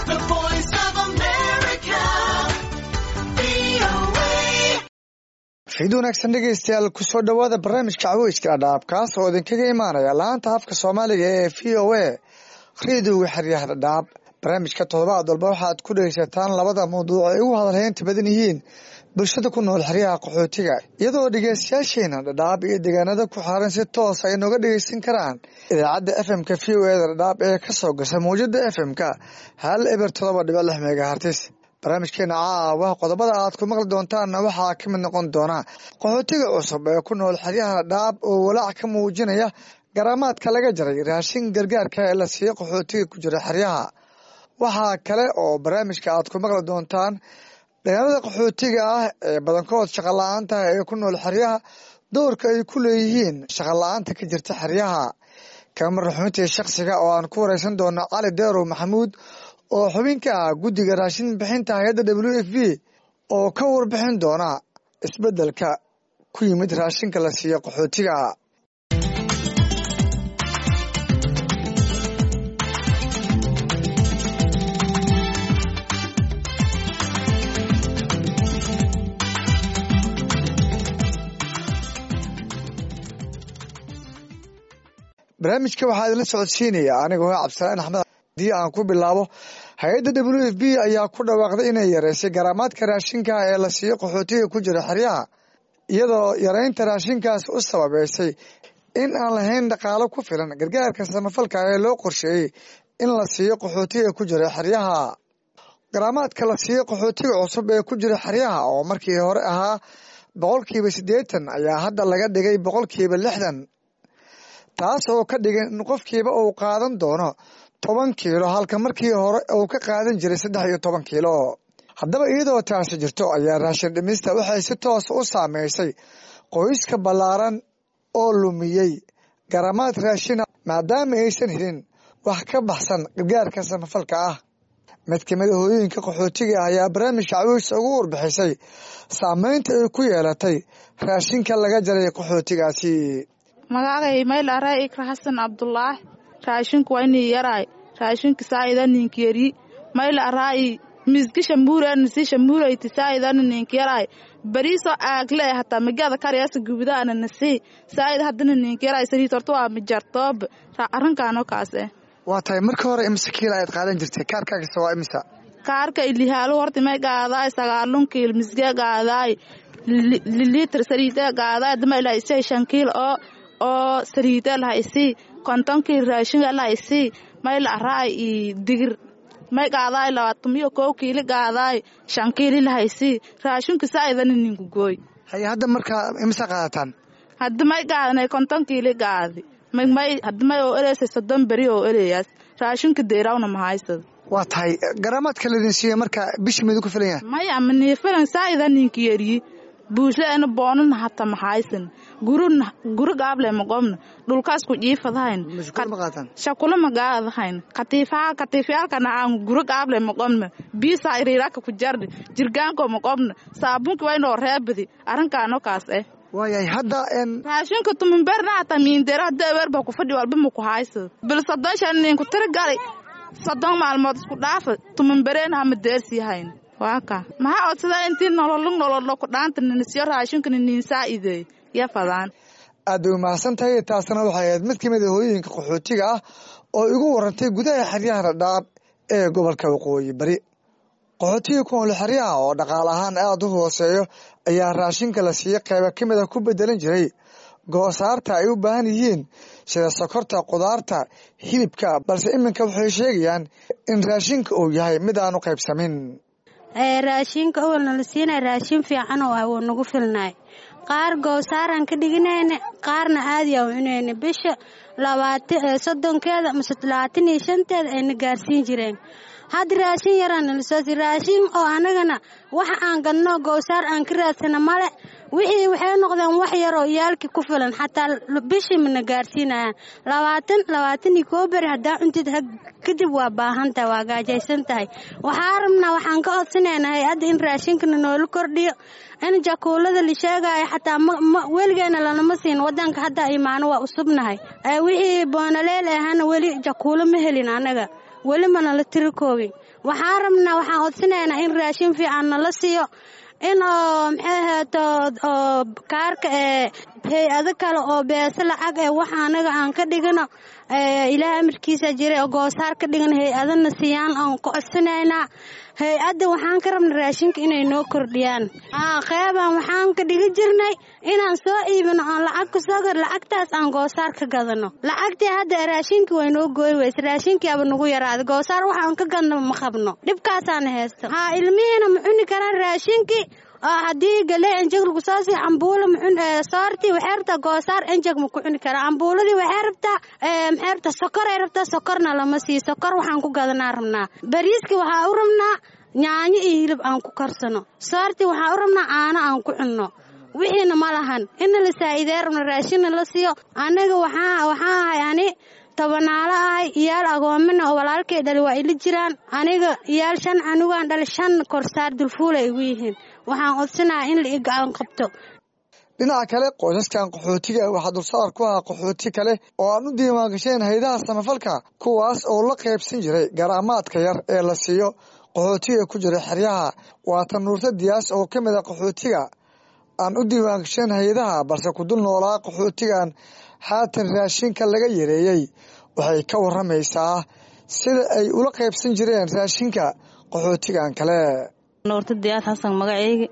The voice of America. VOA. fiid wanaagsan dhegeystayaal kusoo dhowaada barnaamijka caweyska dhadhaab kaas oo idinkaga imaanaya laanta afka soomaaliga ee v o a rediyoga xeryaha dhadhaab barnaamijka toddobaad walba waxaad ku dhegeysataan labada mawduuc ay ugu hadalheynta badan yihiin bulshada ku nool xeryaha qaxootiga iyadoo dhegeystayaasheena dhadhaab iyo deegaanada ku xaaran si toos ay nooga dhegeysan karaan idaacadda f m-ka v o eda dhadhaab ee kasoo gasha mawjada f m-ka hal eber todoba dhibic lix megahartis barnaamijkeena caawa qodobada aad ku maqli doontaanna waxaa ka mid noqon doona qaxootiga cusub ee ku nool xeryaha dhadhaab oo walaac ka muujinaya garaamaadka laga jaray raashin gargaarka ee la siiyo qaxootiga ku jira xeryaha waxaa kale oo barnaamijka aad ku maqli doontaan dhalinyarada qaxootiga ah ee badankood shaqa la-aanta ee ku nool xeryaha doorka ay ku leeyihiin shaqa la-aanta ka jirta xeryaha kamar xubintii shaksiga oo aan ku wareysan doono cali deerow maxamuud oo xubinka ah guddiga raashin bixinta hay-adda w f b oo ka warbixin doona isbeddelka ku yimid raashinka la siiyo qaxootiga barnaamijka waxaa idinla socodsiinaya anigoo ah cabdisalaan axmed haddii aan ku bilaabo hay-adda w f b ayaa ku dhawaaqday inay yareysay garaamaadka raashinka ee la siiyo qaxootiga ku jira xeryaha iyadoo yareynta raashinkaas u sababeysay in aan lahayn dhaqaalo ku filan gargaarka samafalka ee loo qorsheeyey in la siiyo qaxootiga ku jira xeryaha garaamaadka la siiyo qaxootiga cusub ee ku jira xeryaha oo markii hore ahaa boqolkiiba siddeetan ayaa hadda laga dhigay boqolkiiba lixdan taas oo ka dhigan in qofkiiba uu qaadan doono toban kiilo halka markii hore uu ka qaadan jiray saddex iyo toban kiilo haddaba iyadoo taasi jirto ayaa raashin dhimista waxay si toos u saameysay qoyska ballaaran oo lumiyey garamaad raashina maadaama aysan helin wax ka baxsan gargaarka samafalka ah mid kamid a hooyooyinka qaxootiga ah ayaa barnaamijka cawiis ugu warbixisay saameynta ay ku yeelatay raashinka laga jaray qaxootigaasi magacay mayl aray ikra xasan cabdulaahi raashinku waa inii yaraay raashinka saa'ida ninkiyari mayl aray miski shambuurana si shambuurayti saa'idana ninkiyaraay bariisoo aagle hataa magada karyaasa gubudaana nasi saa'id haddana ninkiyaraay saliid horta waa mijartoob arrinkaanoo kaas eh waa tahay marka hore imise kiila ayaad qaadan jirtay kaarkaagisa waa imisa kaarka ilihaalo horta may gaadaay sagaalun kiil misge gaadaay liliitr saliide gaadaay dama ilaa isay shan kiil oo oo saliide laha isii konton kiil raashinga laha isii may la araay i digir may gaadaay labaatamiyo kow kiili gaadaay shan kiili laha isii raashinka saa'idana ninku gooy haye hadda markaa imisa qaadataan hadda may gaadanay konton kiili gaadi may hadda may oo eleysay soddon beri oo eleyaas raashinka deerawna mahaysad waa tahay garaamaadka laydin siiya marka bishii midu ku filan yahay maya maniifilan saa'ida ninka yeriyi buushaena boonana hata maxaysan guruna guri gaable maqobna dhulkaas ku jiifadahayn mashkuul ma qaataan shakula magaadahayn katiifaha katiifyaalkana aan guri gaable maqobna biisa iriiraka ku jardi jirgaanko maqobna saabunki waynoo reebadi arrinkaano kaas eh waayahay hadda en raashinka tumanberna hata miindera hadda ewerba ku fadhi walba ma ku haysad bil soddon shan ninku tiri gali soddon maalmood isku dhaafa tumanbereena hama deersiihayn waa ka maxaa odsadaa intii nololug nololo ku dhaanta ninisiyo raashinkana niin saa'ideey ya fadaan aad bay umahadsan tahay taasna waxay ahayd mid kamid a hooyooyinka qaxootiga ah oo igu warantay gudaha xeryaha dhadhaab ee gobolka waqooyi bari qaxootiga ku nool xeryaha oo dhaqaal ahaan aada u hooseeyo ayaa raashinka la siiya qeyba ka mid a ku bedelan jiray goosaarta ay u baahan yihiin sida sokorta qudaarta hilibka balse iminka waxay sheegayaan in raashinka uu yahay mid aan u qaybsamin raashinka awalna la siinay raashin fiican oo ah wuu nagu filnay qaar goosaaraan ka dhiginayna qaarna aadi aan cunayna bisha labaatan soddonkeeda mase labaatan iyo shanteeda ayna gaarsiin jireen hadda raashin yaraan nala soo si raashin oo anagana waxa aan gadno goosaar aan ka raadsana male wixii waxay noqdeen wax yaroo iyaalkii ku filan xataa bishii mana gaarsiinayaan labaatan labaatan iyo koo beri haddaa cuntid kadib waa baahan tahay waa gaajaysan tahay waxaa rabnaa waxaan ka codsanaynaa hay-adda in raashinkana noola kordhiyo in jakuulada la sheegaayo xataa weligeena lanama siin wadanka hadda imaano waa usubnahay wixii boonaleel ahana weli jakuulo ma helin anaga weli ma nala tiri koobin waxaan rabnaa waxaan codsanaynaa in raashin fiican nala siiyo in oo maxay ahaato oo kaarka ee hay-ado kale oo beese lacag ee wax anaga aan ka dhigano ilaah amarkiisa jiray oo goosaar ka dhigan hay-adana siiyaan aan ku codsanaynaa hay-adda waxaan ka rabna raashinka inay noo kordhiyaan qeybaan waxaan ka dhigi jirnay inaan soo iibino oon lacag ku soo gar lacagtaas aan goosaar ka gadano lacagtii hadda raashinkii way noo gooy weyse raashinkiiaba nagu yaraaday goosaar waxaan ka gadno ma qabno dhibkaasaana haysto haa ilmihiina ma cuni karaan raashinkii oo haddii galee enjeg lagu soo sii cambuulo soortii waxay rabtaa goosaar enjeg ma ku cuni karaa cambuuladii waxay rabtaa maxay rabtaa sokoray rabtaa sokorna lama sii sokor waxaan ku gadanaa rabnaa bariiskii waxaa u rabnaa yaanyo iyo hilib aan ku karsano soortii waxaa u rabnaa caano aan ku cunno wixiina ma lahan ina la saa'idee rabna raashinna la siiyo anaga waxaa waxaa ahay ani tobanaalo ahay iyaal agoomina oo walaalkay dhali waa ila jiraan aniga iyaal shan canugaan dhali shan korsaar dulfuula igu yihiin waxaan codsanaha in la i gacan qabto dhinaca kale qoysaskan qaxootiga waxaa dulsaar ku ahaa qaxooti kale oo aan u diiwaangasheen haydaha samafalka kuwaas oo la qaybsan jiray garaamaadka yar ee la siiyo qaxootiga ku jira xeryaha waatan nuurta diyaas oo ka mid a qaxootiga aan u diiwaangasheen hayadaha balse ku dul noolaa qaxootigan haatan raashinka laga yareeyey waxay ka waramaysaa sida ay ula qaybsan jireen raashinka qaxootigan kale nuurta diyaas xasan magaceygi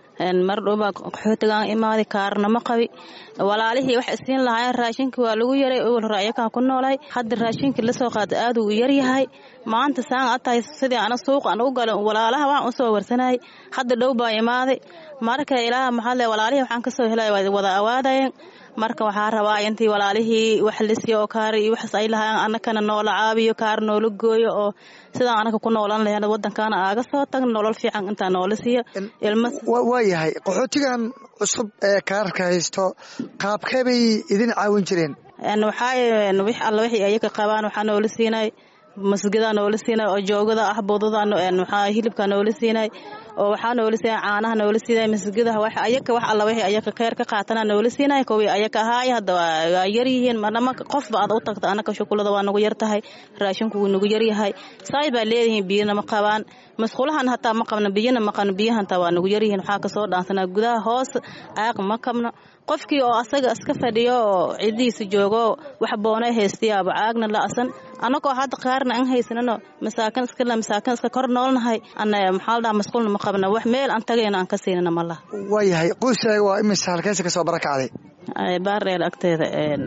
mar dhowbaa qaxootigaan imaaday kaarnama qabi walaalihii wax isiin lahaayeen raashinka waa lagu yaray owal hore ayakaan ku noolahay hadda raashinkii lasoo qaada aad uu yaryahay maanta saan a tahay sidii ana suuqa an u gala walaalaha waxaan usoo warsanayay hadda dhow baa imaaday marka ilaaha maxaale walaalihii waxaan kasoo helay waa wada awaadayeen marka waxaa rabaa intii walaalihii wax lisiyo oo kaar iyo waxaas ay lahaayeen annakana noola caabiyo kaar noola gooyo oo sidaan anaka ku noolan lahayn wadankaana aaga soo tagno nolol fiican intaa noola siiyo ilma waa yahay qaxootigan cusub ee kaararka haysto qaabkee bay idin caawin jireen waxaa wix alla wixii ayaga qabaan waxaa noola siinay masgidaa noola siinay oo joogada ah budada waxaa hilibkaa noola siinay oo waxaa noola siinay caanaha noola siinay masgidaha wax ayaka wax alla wixii ayaka kheyr ka qaatana noola siinay kuwii ayaka ahaay hadda waa yar yihiin marnama qofba aad u tagta anaka shukulada waa nagu yar tahay raashinku wuu nagu yar yahay saay baa leedihiin biyana ma qabaan masqulahan hataa ma qabno biyana ma qabno biyahan hataa waa nagu yar yihiin waxaa kasoo dhaansanaa gudaha hoos caaq ma qabno qofkii oo asaga iska fadhiyo oo cidihiisa joogo wax boonay haystayaaba caagna la-asan annagoo hadda qaarna an haysanano masaakin iskale masaakin iska kor noolnahay ana maxaa la dhaha masquulna ma qabna wax meel aan tagayna aan ka siinana ma laha waa yahay qoyskaaga waa imisa halkeesa kasoo barakacday baardheel agteeda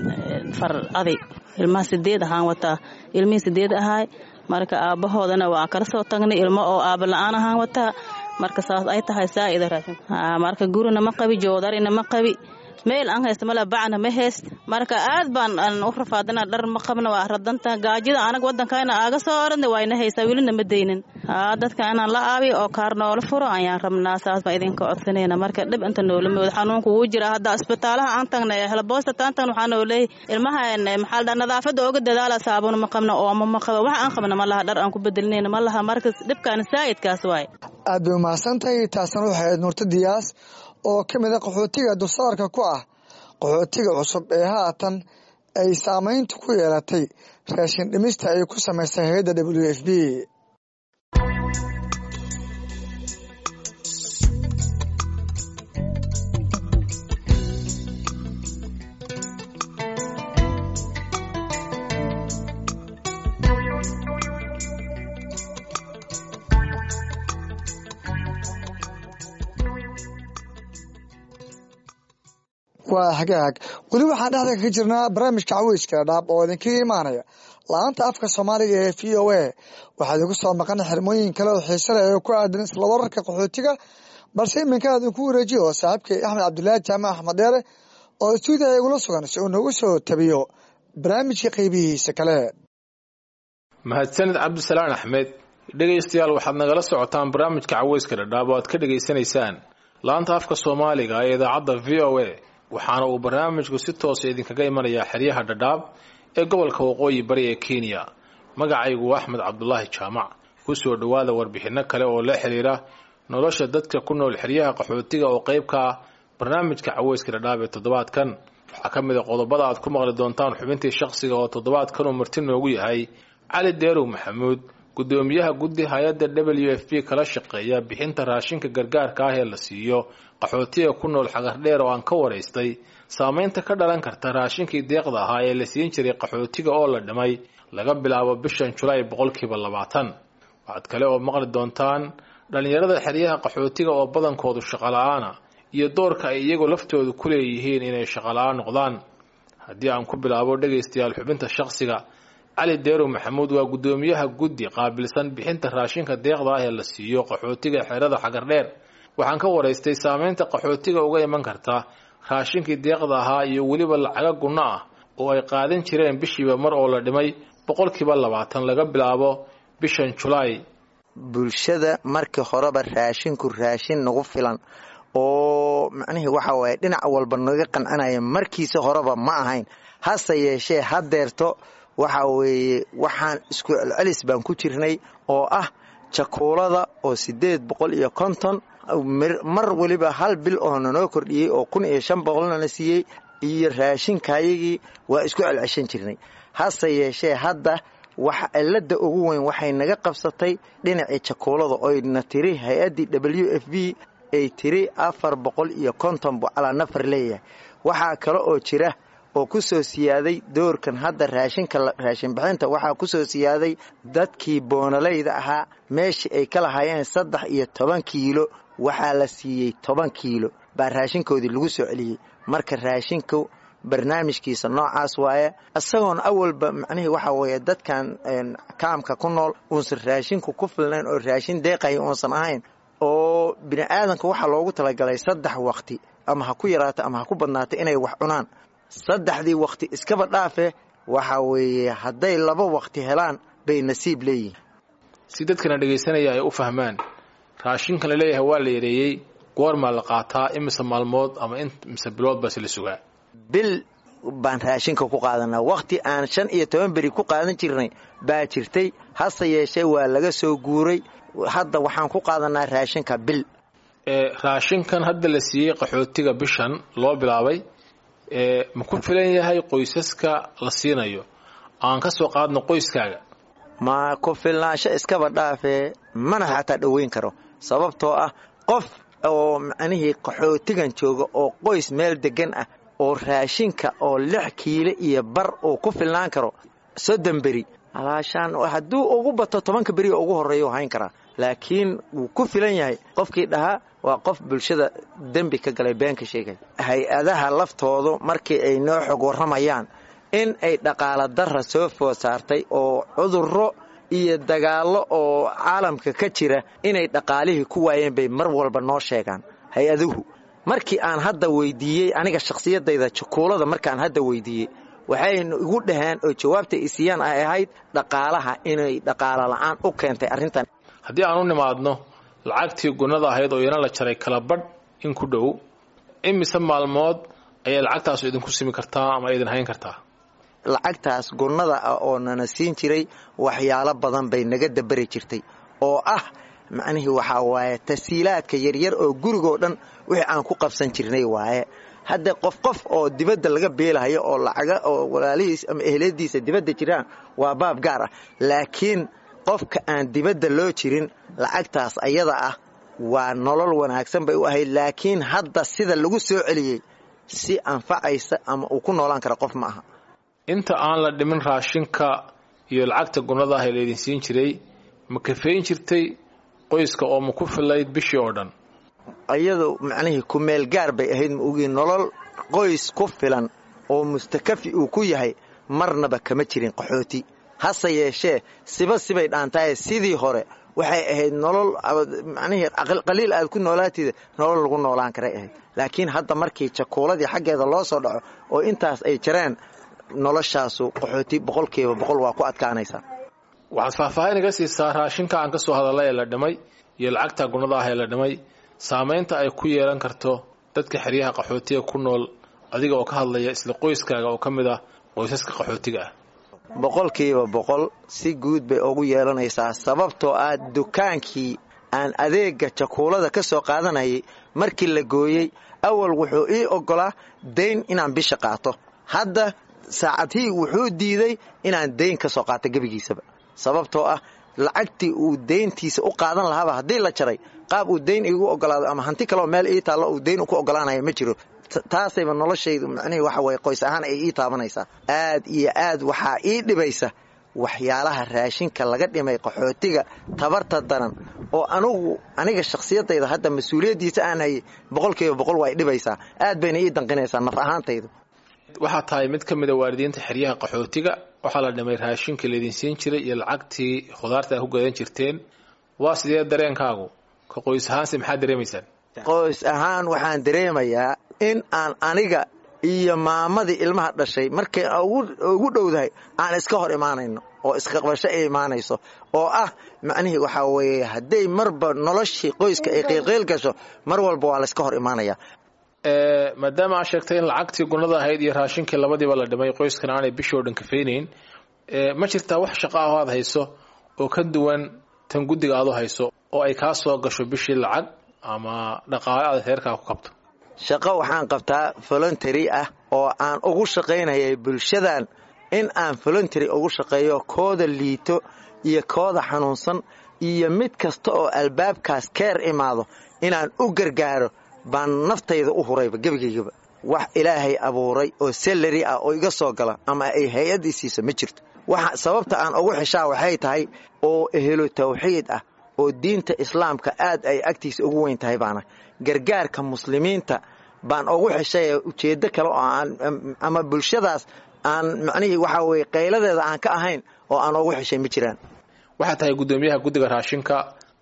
far aday ilmaha sideed ahaan wataa ilmihii sideed ahaay marka aabbahoodana waa kala soo tagnay ilmo oo aaba la-aan ahaan wataa marka saas ay tahay saa'ida raashin marka gurina ma qabi joodarina ma qabi meel aan haysta male bacna ma hayst marka aad baan aan u rafaadana dhar ma qabna waa radanta gaajida anaga wadankayna aaga soo oranay wayna haysaa welina ma deynin haa dadka inaan la aabiyo oo kaar noola furo ayaan rabnaa saas baa idinka codsanayna marka dhib inta noola mooda xanuunku wuu jira hadda isbitaalaha aan tagnay helboosta taan tagna waxaa noo leeyahy ilmaha maxaa la dhaha nadaafadda ooga dadaala saabuna ma qabna ooma ma qaba wax aan qabna ma laha dhar aan ku bedelinayna ma laha marka dhibkaan saa'idkaas waaye aad bay umahadsan tahay taasna waxay ahayd nuurta diyaas oo ka mid a qaxootiga dulsaarka ku ah qaxootiga cusub ee haatan ay saamaynta ku yeelatay raashin dhimista ay ku samaysay hay-adda w f b waa hagaag weli waxaan dhexda kaga jirnaa barnaamijka caweyska dhaab oo idinkaga imaanaya la-aanta afka soomaaliga ee v o a waxaa idinku soo maqan xirmooyin kale oo xiise leh oo ku aadan isla wararka qaxootiga balse iminka idinku wareejiyo saaxiibkay axmed cabdilaahi jaamac axmed dheere oo stuudiya igula sugan si uu noogu soo tabiyo barnaamijka qeybihiisa kale mahadsanid cabdisalaan axmed dhegaystayaal waxaad nagala socotaan barnaamijka caweyska dhadhaab oo aad ka dhegaysanaysaan laanta afka soomaaliga ee idaacadda v o a waxaana uu barnaamijku si toosa idinkaga imanayaa xeryaha dhadhaab ee gobolka waqooyi bari ee kenya magacaygu axmed cabdulaahi jaamac ku soo dhowaada warbixinno kale oo la xiriira nolosha dadka ku nool xeryaha qaxootiga oo qayb ka ah barnaamijka caweyska dhadhaab ee toddobaadkan waxaa ka mid a qodobada aad ku maqli doontaan xubintii shaqsiga oo toddobaadkan uu marti noogu yahay cali deerow maxamuud guddoomiyaha guddi hay-adda w f b kala shaqeeya bixinta raashinka gargaarka ah ee la siiyo qaxootiga ku nool xagardheer oo aan ka waraystay saameynta ka dhalan karta raashinkii deeqda ahaa ee la siin jiray qaxootiga oo la dhimay laga bilaabo bishan julaay boqolkiiba labaatan waxaad kale oo maqli doontaan dhallinyarada xeryaha qaxootiga oo badankoodu shaqola-aana iyo doorka ay iyagu laftoodu ku leeyihiin inay shaqola-aan noqdaan haddii aan ku bilaabo dhegaystayaal xubinta shaqsiga cali deerow maxamuud waa guddoomiyaha guddi qaabilsan bixinta raashinka deeqda ah ee la siiyo qaxootiga xerada xagardheer waxaan ka waraystay saameynta qaxootiga uga iman karta raashinkii deeqda ahaa iyo weliba lacaga gunno ah oo ay qaadan jireen bishiiba mar oo la dhimay boqolkiiba labaatan laga bilaabo bishan julaay bulshada markii horeba raashinku raashin nagu filan oo macnihii waxa waaye dhinac walba naga qancanaya markiisa horeba ma ahayn hase yeeshee hadeerto waxa weeye waxaan isku celcelis baan ku jirnay oo ah jakuulada oo sideed boqol iyo konton mar weliba hal bil oo nanoo kordhiyey oo kun iyo shan boqolnana siiyey iyo raashinkayagii waa isku celceshan jirnay hase yeeshee hadda waxa cilada ugu weyn waxay naga qabsatay dhinacii jakuulada oyna tiri hay-addii w f b ay tiri afar boqol iyo konton buu calaa nafar leeyahay waxaa kale oo jira oo ku soo siyaaday doorkan hadda raashinka raashin bixinta waxaa ku soo siyaaday dadkii boonalayda ahaa meeshii ay ka lahaayeen saddex iyo toban kiilo waxaa la siiyey toban kiilo baa raashinkoodii lagu soo celiyey marka raashinku barnaamijkiisa noocaas waaye isagoon awalba macnihii waxaa weeye dadkan kaamka ku nool uusan raashinku ku filnayn oo raashin deeqaya uusan ahayn oo bini aadanka waxaa loogu talagalay saddex waqti ama ha ku yaraato ama ha ku badnaato inay wax cunaan saddexdii waqti iskaba dhaafe waxa weeye hadday laba waqti helaan bay nasiib leeyihin si dadkana dhegaysanaya ay u fahmaan raashinkan la leeyahay waa la yareeyey goormaa la qaataa imise maalmood ama imise bilood baa si la sugaa bil baan raashinka ku qaadanaa waqti aan shan iyo toban beri ku qaadan jirnay baa jirtay hase yeeshee waa laga soo guuray hadda waxaan ku qaadanaa raashinka bil raashinkan hadda la siiyey qaxootiga bishan loo bilaabay ma ku filan yahay qoysaska la siinayo aan ka soo qaadno qoyskaaga ma ku filnaansho iskaba dhaafee mana xataa dhoweyn karo sababtoo ah qof oo macnihii qaxootigan jooga oo qoys meel degan ah oo raashinka oo lix kiilo iyo bar uu ku filnaan karo soddon beri alaashaan hadduu ugu bato tobanka beri oo ugu horreeya hayn karaa laakiin wuu ku filan yahay qofkii dhahaa waa qof bulshada dembi ka galay beenka sheegay hay-adaha laftoodu markii ay noo xog warramayaan in ay dhaqaala darra soo food saartay oo cudurro iyo dagaallo oo caalamka ka jira inay dhaqaalihii ku waayeen bay mar walba noo sheegaan hay-aduhu markii aan hadda weydiiyey aniga shakhsiyadayda jukuulada markaan hadda weydiiyey waxaynu igu dhaheen oo jawaabta isiiyaan ay ahayd dhaqaalaha inay dhaqaalo la'aan u keentay arrintan haddii aan u nimaadno lacagtii gunnada ahayd oo iyana la jaray kala badh in ku dhow imise maalmood ayay lacagtaasu idinku simi kartaa ama idin hayn kartaa lacagtaas gunnada ah oo nana siin jiray waxyaalo badan bay naga dabari jirtay oo ah macnihii waxaa waaye tasiilaadka yaryar oo gurigoo dhan wixii aan ku qabsan jirnay waaye hadda qof qof oo dibadda laga beelahayo oo lacaga oo walaalihiis ama ehladiisa dibadda jiraan waa baab gaar ah laakiin qofka aan dibadda loo jirin lacagtaas ayada ah waa nolol wanaagsan bay u ahayd laakiin hadda sida lagu soo celiyey si anfacaysa ama uu ku noolaan kara qof ma aha inta aan la dhimin raashinka iyo lacagta gunnada ah ee laydin siin jiray ma kafeyn jirtay qoyska oo ma ku filayd bishii oo dhan iyadu macnihii kumeel gaar bay ahayd ma ogii nolol qoys ku filan oo mustakafi uu ku yahay marnaba kama jirin qaxooti hase yeeshee siba sibay dhaantaye sidii hore waxay ahayd nolol macnihii qaliil aad ku noolaatida nolol lagu noolaan karay ahayd laakiin hadda markii jakuuladii xaggeeda loo soo dhaco oo intaas ay jareen noloshaasu qaxooti boqolkiiba boqol waa ku adkaanaysaa waxaad faahfaahin iga siisaa raashinka aan ka soo hadalla ee la dhimay iyo lacagta gunnada ah ee la dhimay saamaynta ay ku yeelan karto dadka xeryaha qaxootiga ku nool adiga oo ka hadlaya isla qoyskaaga oo ka mid ah qoysaska qaxootiga ah boqolkiiba boqol si guud bay ugu yeelanaysaa sababtoo ah dukaankii aan adeega jakuulada ka soo qaadanayay markii la gooyey awal wuxuu ii oggolaa dayn inaan bisha qaato hadda saacadhii wuxuu diiday inaan dayn ka soo qaato gebigiisaba sababtoo ah lacagtii uu deyntiisa u qaadan lahaaba haddii la jaray qaab uu deyn igu ogolaado ama hanti kaleo meel ii taallo uu deyn ku ogolaanaya ma jiro taasayba noloshaydu macnihii waxa weye qoys ahaan ay ii taabanaysaa aad iyo aad waxaa ii dhibaysa waxyaalaha raashinka laga dhimay qaxootiga tabarta daran oo anugu aniga shakhsiyadayda hadda mas-uuliyaddiisa aan hayay boqolkiiba boqol waa dhibaysaa aad bayna ii danqinaysaa naf ahaantaydu waxaa tahay mid ka mida waalidiinta xeryaha qaxootiga waxaa la dhimay raashinka laydin siin jiray iyo lacagtii khudaarta a ku gadan jirteen waa sidee dareenkaagu ka qoys ahaanse maxaad dareemaysaan qoys ahaan waxaan dareemayaa in aan aniga iyo maamadii ilmaha dhashay markay ugu dhowdahay aan iska hor imaanayno oo isqaqbasho ay imaanayso oo ah macnihii waxaa weeye hadday marba noloshii qoyska ay qiilqiil gasho mar walba waa layska hor imaanaya maadaama aad sheegtay in lacagtii gunada ahayd iyo raashinkii labadiiba la dhimay qoyskan aanay bishii oo dhan kafaynayn ma jirtaa wax shaqo ah oo aad hayso oo ka duwan tan guddiga aad u hayso oo ay kaa soo gasho bishii lacag ama dhaqaale aad reerkaa ku kabto shaqo waxaan qabtaa voluntary ah oo aan ugu shaqaynayay bulshadan in aan voluntary ugu shaqeeyo kooda liito iyo kooda xanuunsan iyo mid kasta oo albaabkaas keer imaado inaan u gargaaro baan naftayda u hurayba gebigaygaba wax ilaahay abuuray oo salari ah oo iga soo gala ama ay hay-addii siiso ma jirto waxa sababta aan ugu xishaa waxay tahay oo ehelo tawxiid ah oo diinta islaamka aad ay agtiisa ugu weyn tahay baana gargaarka muslimiinta baan ugu xishaya ujeeddo kale oo aan ama bulshadaas aan macnihii waxaa weye qayladeeda aan ka ahayn oo aan ugu xishay ma jiraan waxaa tahay guddoomiyaha guddiga raashinka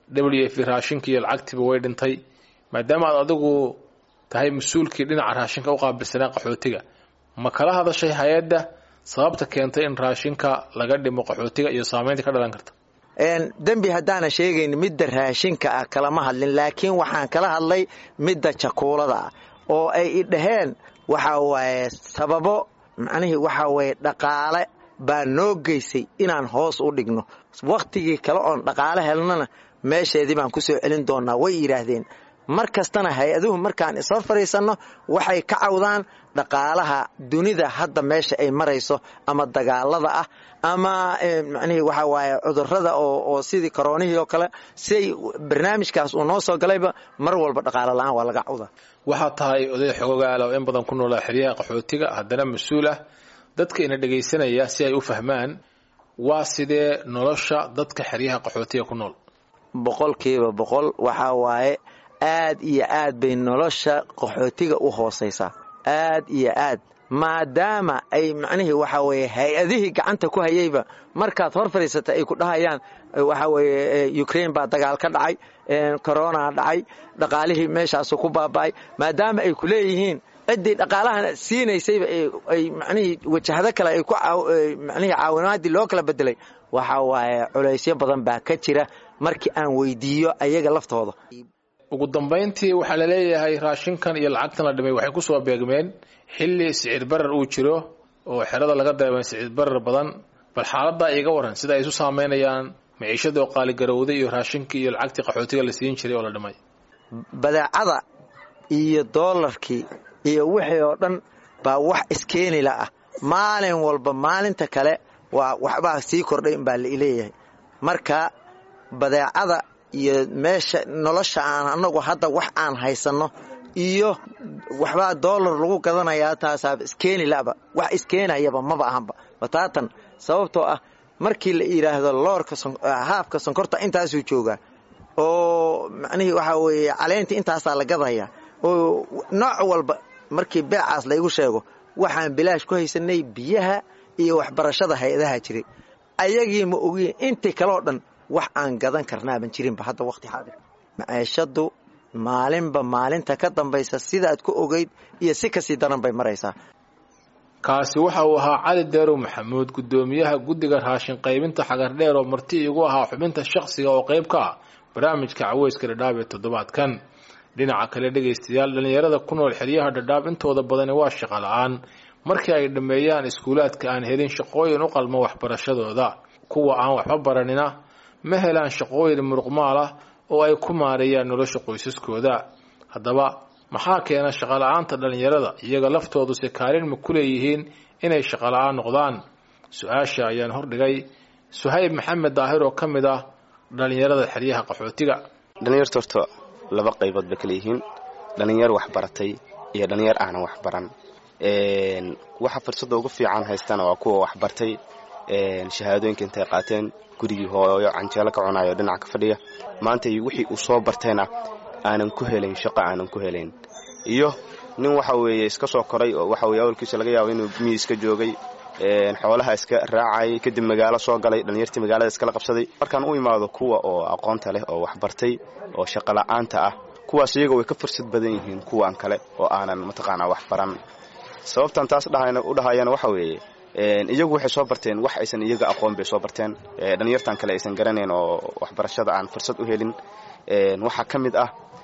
w f raashinka iyo lacagtiiba way dhintay maadaama aad adigu tahay mas-uulkii dhinaca raashinka u qaabilsanaa qaxootiga ma kala hadashay hay-adda sababta keentay in raashinka laga dhimo qaxootiga iyo saamaynta ka dhalan karta dembi haddaana sheegayn midda raashinka ah kalama hadlin laakiin waxaan kala hadlay midda jakuulada ah oo ay i dhaheen waxaa waaye sababo macnihii waxaa waye dhaqaale baa noo geysay inaan hoos u dhigno wakhtigii kale oon dhaqaale helnana meesheedii baan ku soo celin doonnaa way yidhaahdeen mar kastana hay-aduhu markaan isla fadhiisanno waxay ka cawdaan dhaqaalaha dunida hadda meesha ay marayso ama dagaalada ah ama macnihii waxaa waaye cudurrada oo sidii koroonihii oo kale siay barnaamijkaas uu noo soo galayba mar walba dhaqaalo la-aan waa laga cawdaa waxaad tahay oday xogogaala oo in badan ku noolaa xeryaha qaxootiga haddana mas-uul ah dadka ina dhegaysanaya si ay u fahmaan waa sidee nolosha dadka xeryaha qaxootiga ku nool boqolkiiba boqol waxaa waaye aad iyo aad bay nolosha qaxootiga u hoosaysaa aad iyo aad maadaama ay macnihii waxaa weeye hay-adihii gacanta ku hayayba markaad hor fadhiisata ay ku dhahayaan waxaa weeye ukraine baa dagaal ka dhacay corona dhacay dhaqaalihii meeshaasu ku baaba'ay maadaama ay ku leeyihiin ciddii dhaqaalahan siinaysayba ay macnihii wajahado kale ay ku macnihii caawinaadii loo kala bedelay waxaa waaye culaysyo badan baa ka jira markii aan weydiiyo ayaga laftooda ugu dambayntii waxaa la leeyahay raashinkan iyo lacagtan la dhimay waxay ku soo beegmeen xilli sicir barar uu jiro oo xerada laga dareemay sicir barar badan bal xaaladdaa iiga waran sida ay isu saameynayaan maciishadoo qaaligarowday iyo raashinkii iyo lacagtii qaxootiga la siin jiray oo la dhimay badeecada iyo doolarkii iyo wixii oo dhan baa wax iskeenila ah maalin walba maalinta kale waa waxbaa sii kordhay baa laleeyahay marka badeecada iyo meesha nolosha aan anagu hadda wax aan haysanno iyo waxbaa doolar lagu gadanayaa taasaaba iskeenilaba wax iskeenayaba maba ahanba bataatan sababtoo ah markii la yidhaahdo loorka haafka sonkorta intaasuu joogaa oo macnihii waxaa weeye caleyntii intaasaa la gadaya oo nooc walba markii beecaas laygu sheego waxaan bilaash ku haysanay biyaha iyo waxbarashada hay-adaha jiray ayagii ma ogiin intii kaleo dhan wax aan gadan karnaaban jirinba hadda waqti xaadir maciishadu maalinba maalinta ka dambaysa sidaad ku ogeyd iyo si kasii daran bay maraysaa kaasi waxa uu ahaa cali deerow maxamuud guddoomiyaha guddiga raashin qaybinta xagardheer oo marti igu ahaa xubinta shakhsiga oo qayb ka ah barnaamijka caweyska dhadhaab ee toddobaadkan dhinaca kale dhegaystayaal dhallinyarada ku nool xeryaha dhadhaab intooda badani waa shaqo la-aan markii ay dhammeeyaan iskuulaadka aan helin shaqooyin u qalmo waxbarashadooda kuwa aan waxba baranina ma helaan shaqooyin muruqmaal ah oo ay ku maareeyaan nolosha qoysaskooda haddaba maxaa keena shaqola-aanta dhallinyarada iyaga laftoodu se kaalin ma ku leeyihiin inay shaqola-aan noqdaan su-aasha ayaan hordhigay suhayb maxamed daahir oo ka mid ah dhallinyarada xeryaha qaxootiga dhallinyarta horta laba qaybood bay kala yihiin dhallinyar wax baratay iyo dhallinyar aanan wax baran waxa fursadda ugu fiican haystana waa kuwa wax bartay shahaadooyinka intay qaateen gurigii hooyo canjeelo ka cunayo dhinaca ka fadhiya maanta wixii uu soo bartayna aanan ku helayn shaqo aanan ku helayn iyo nin waxa weeye iska soo koray oo waxa weye awalkiisa laga yaabo inuu miyi iska joogay xoolaha iska raacayay kadib magaalo soo galay dhallinyartii magaalada iskala qabsaday markaan u imaado kuwa oo aqoonta leh oo wax bartay oo shaqo la'aanta ah kuwaas iyaga way ka fursad badan yihiin kuwan kale oo aanan mataqaanaa wax baran sababtan taas u dhahayana waxa weeye iyagu waxay soo barteen wax aysan iyaga aqoon bay soo barteen dhallinyartan kale aysan garanayn oo waxbarashada aan fursad u helin waxaa ka mid ah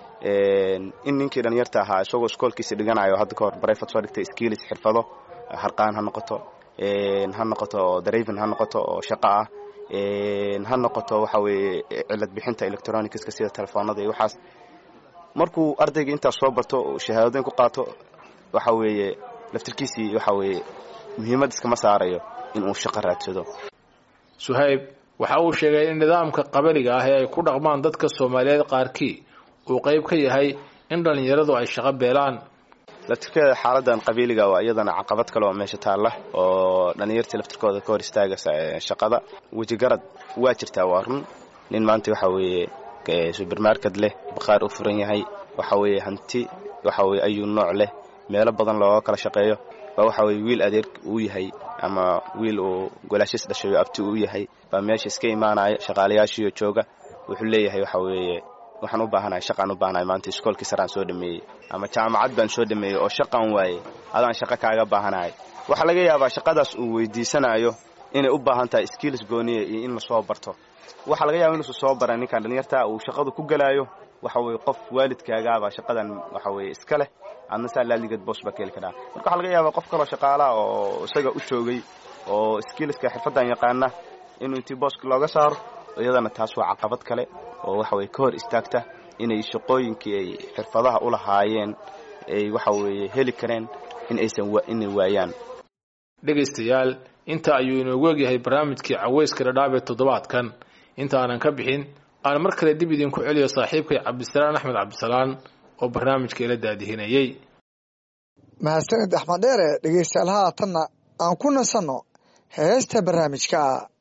in ninkii dhallinyarta ahaa isagoo iskoolkiisa dhiganayo hadda kahor barayfad soo dhigtay skiilis xirfado harqaan ha noqoto ha noqoto darayven ha noqoto oo shaqo ah ha noqoto waxa weeye cilad bixinta electronicska sida telefoonada iyo waxaas markuu ardayga intaas soo barto oo shahaadadoyn ku qaato waxa weeye laftirkiisii waxa weeye muhiimad iskama saarayo inuu shaqo raadsado suhayb waxa uu sheegay in nidaamka qabaliga ah ee ay ku dhaqmaan dadka soomaaliyeed qaarkii uu qayb ka yahay in dhallinyaradu ay shaqo beelaan laftirkeeda xaaladan qabiiliga waa iyadana caqabad kale oo meesha taalla oo dhallinyartii laftirkooda ka hor istaagaysa shaqada wejigarad waa jirtaa waa run nin maanta waxa weeye subermarket leh bakhaar u furan yahay waxa weeye hanti waxa weye ayuu nooc leh meelo badan looga kala shaqeeyo baa waxa weye wiil adeer uu yahay ama wiil uu golaashis dhashayo abti uu yahay baa meesha iska imaanaya shaqaalayaashiiyo jooga wuxuu leeyahay waxa weeye waxaan u baahanahay shaqaan u baahanahay maanta iskoolkii saraan soo dhameeyey ama jaamacad baan soo dhameeyey oo shaqaan waayey adaan shaqo kaaga baahanahay waxaa laga yaabaa shaqadaas uu weydiisanayo inay u baahan tahay skills gooniya iyo in lasoo barto waxaa laga yaaba inuusan soo baran ninkan dhallinyarta uu shaqadu ku gelaayo waxa weye qof waalidkaagaabaa shaqadan waxa weye iska leh adna saa laaligeed boos baa ka heli karaa marka waxaa laga yaabaa qof kaloo shaqaalaha oo isaga u joogay oo skillska xirfaddan yaqaana inuu intii booska looga saaro iyadana taas waa caqabad kale oo waxa weye ka hor istaagta inay shaqooyinkii ay xirfadaha u lahaayeen ay waxa weeye heli kareen in aysan inay waayaan dhegaystayaal inta ayuu inoogu egyahay barnaamijkii caweyska dhadhaab ee toddobaadkan intaanan ka bixin aan mar kale dib idinku celiyo saaxiibkay cabdisalaan axmed cabdisalaan oo barnaamijka ila daadihinayey mahadsanid axmed dheere dhegeystayaal haatanna aan ku nasanno heesta barnaamijka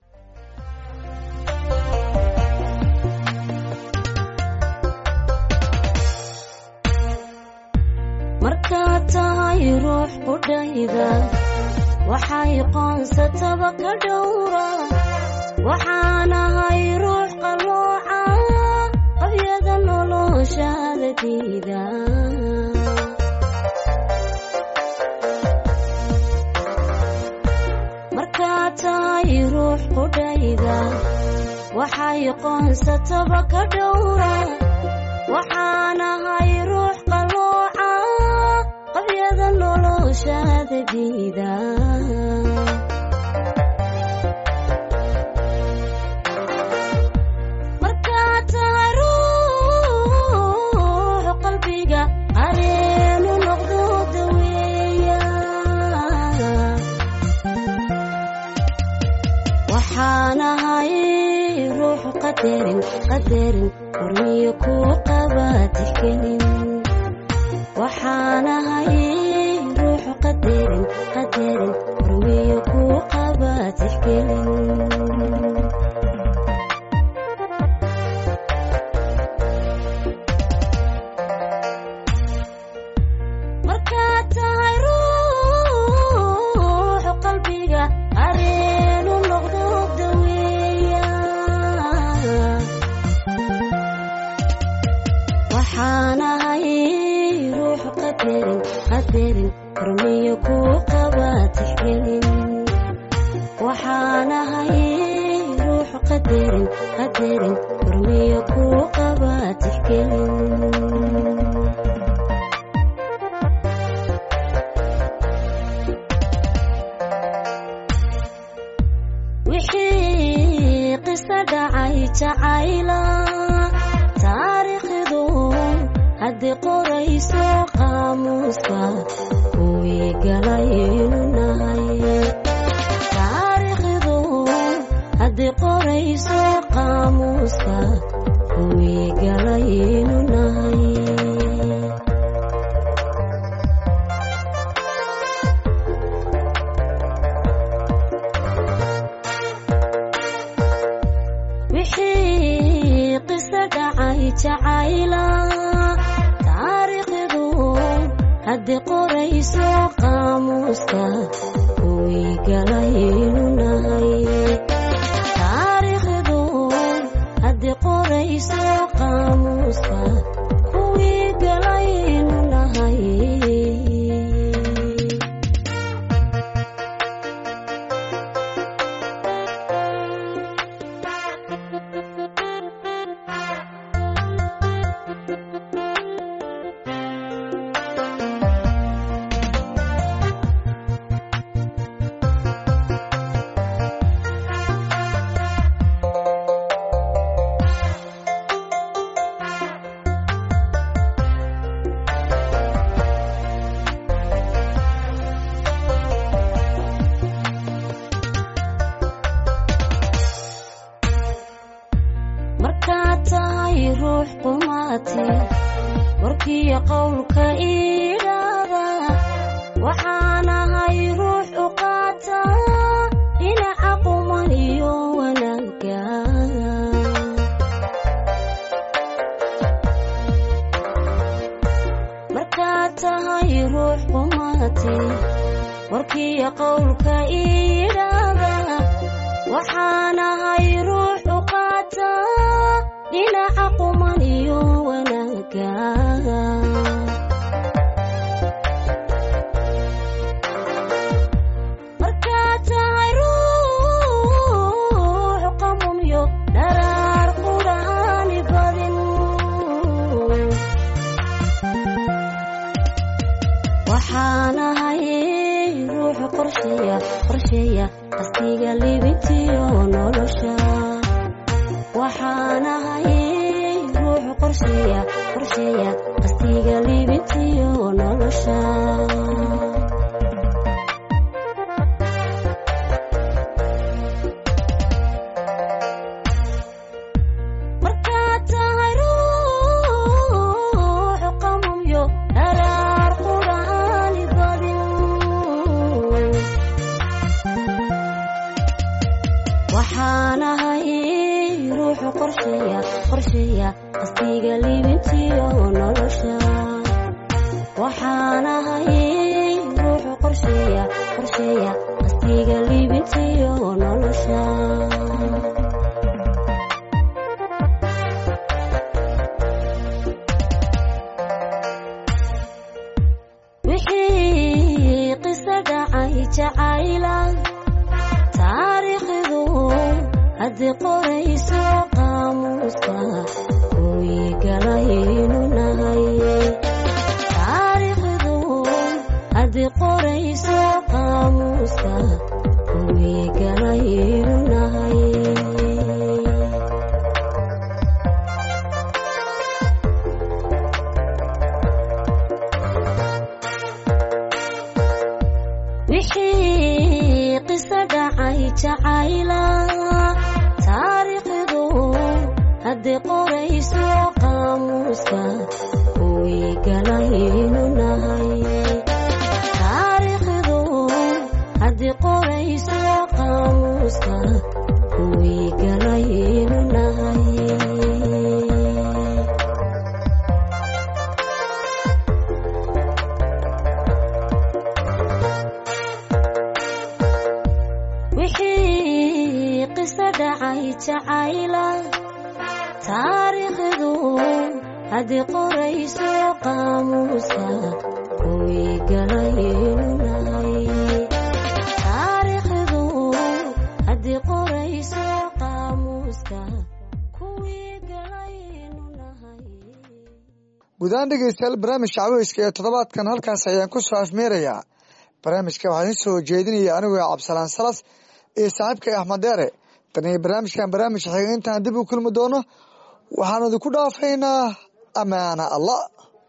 markaad tahay ruux qudhayda waxay qoonsataba ka dhowra waxaanahay ruux qalooca qabyada noloshaada diida markaad tahay ruux qudhayda waxay qoonsataba ka dhowra waxaanahay ruux qalooca qabyada noloshaada diida markaad tahay ruux qalbiga qareenu noqdo daweeya waxaanahay ruux qadarin qadarin hormiyo kuu qaba tixgelin waxaanahay ruux qadarin qadarin hormiyo kuu qaba tixgelin markaad tahay ruux qalbiga areenu noqdo daweeya waxaanahay ruux qadarin qadarin hormiyo kuu qaba tixgelin waxaanahay ruux qadarin qadarin hormiyo kuu qaba tixgelin wixii qiso dhacay jacayla taariikhdu haddii qorayso qaamuuska kuwii galaynu nahay taariikhdu haddii qorayso qaamuuska kuwii galaynu nahay wixii qiso dhacay jacayla taariikhdu haddii qorayso qaamuuska kuwii galaynu nahay taariikhdu haddii qorayso qaamuuska kuwii galaynu nahay markaad tahay ruux qumaati warkiyo qowlka iidhaada waxaan ahay ruux u qaata dhinaca quman iyo wanaagga markaad tahay ruux qumaati warkiyo qowlka iidhaada waxaan ahay ruux u qaata dhinaca quman iyo wanaagga markaad tahay ruux qamumyo dharaar qudhaani badin waxaan ahay ruux qorsheeya qorsheeya qastiga libintiyo nolosha waxaan ahay ruux qorsheeya qorsheeya qastiga libintiyo nolosha markaad tahay ruux qamumyo dharaar qudhaani badin waxaan ahay ruuxu qorsheeya qorsheeya qastiga libintiyo nolosha waxaan ahay ruuxu qorsheeya qorsheeya qastiga libintiyo nolosha wixii qiso dhacay jacayla taariikhdu haddii qorayso qaamuuska kuwii galaynu nahay taariikhdu haddii qorayso qaamuuska kuwii galaynu nahay wixii qiso dhacay jacayla taariikhdu haddii qorayso qaamuuska kuwii galaynu nahay taariikhdu haddii qorayso qaamuuska kuwii galaynu nahay wixii qiso dhacay jacayla taariikhdu haddii qorayso qaamuuska kuwii galaynu nahay taariikhdu haddii qorayso qaamuuska kuwii galaynu nahay gudahaan dhegeystayaal barnaamijka caweyska ee toddobaadkan halkaas ayaan ku soo afmeerayaa barnaamijka waxaa idiin soo jeedinaya anigoo cabdisalaan salas iyo saaxiibkay axmed deere tan iyo barnaamijkan barnaamij xiga intaan dib u kulmi doono waxaan idinku dhaafaynaa amaana allah